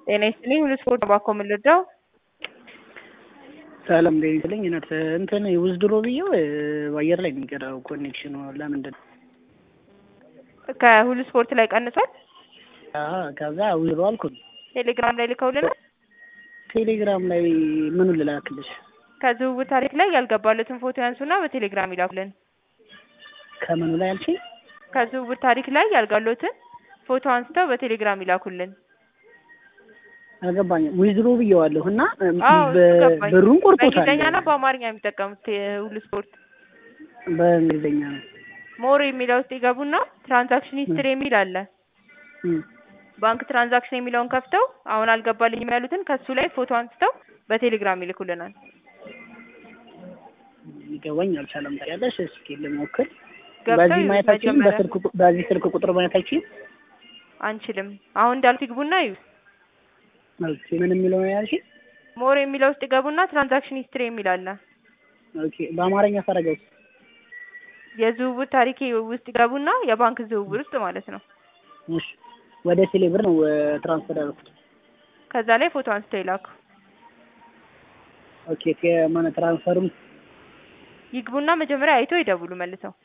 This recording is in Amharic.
ጤና ይስጥልኝ ሁሉ ስፖርት ባኮ የምንረዳው ሰላም እንዴት ይስጥልኝ እውነት እንትን ውዝድሮ ብዬው በአየር ላይ የሚቀረው ኮኔክሽኑ ለምንድን ነው? ከሁሉ ስፖርት ላይ ቀንሷል። አዎ፣ ከዛ ውዝድሮ አልኩኝ። ቴሌግራም ላይ ልከውልናል። ቴሌግራም ላይ ምኑን ልላክልሽ? ከዝውውር ታሪክ ላይ ያልገባለትን ፎቶ ያንሱና በቴሌግራም ይላኩልን። ከምኑ ላይ አልሽኝ? ከዝውውር ታሪክ ላይ ያልጋሎትን ፎቶ አንስተው በቴሌግራም ይላኩልን። አልገባኝም። ዊዝድሮ ብዬዋለሁ እና አዎ በ- ገባኝ። ብሩን ቆርጦታል። በእንግሊዝኛና በአማርኛ የሚጠቀሙት ሁሉ ስፖርት በእንግሊዝኛ ነው። ሞር የሚለው ውስጥ ይገቡና ትራንዛክሽን ሂስትሪ የሚል አለ። እም፣ ባንክ ትራንዛክሽን የሚለውን ከፍተው አሁን አልገባልኝም ያሉትን ከሱ ላይ ፎቶ አንስተው በቴሌግራም ይልኩልናል። ሊገባኝ አልቻለም። ታያለሽ፣ እስኪ ልሞክር። ገብተው በዚህ ማየት አልችልም። መጀመሪያ በስልክ ቁ- በዚህ ስልክ ቁጥር ማየት አልችልም። አንችልም። አሁን እንዳልኩ ይግቡና እዩ። ኦኬ፣ ምን የሚለው ነው ያልሽኝ? ሞር የሚለው ውስጥ ይገቡና ትራንዛክሽን ሂስትሪ የሚል አለ። ኦኬ፣ በአማርኛ ሳረገው የዝውውር ታሪክ ውስጥ ይገቡና የባንክ ዝውውር ውስጥ ማለት ነው። እሺ፣ ወደ ቴሌ ብር ነው ትራንስፈር ያደረኩት። ከዛ ላይ ፎቶ አንስተው ይላኩ። ኦኬ፣ ከማነ ትራንስፈሩም ይግቡና መጀመሪያ አይተው ይደውሉ መልሰው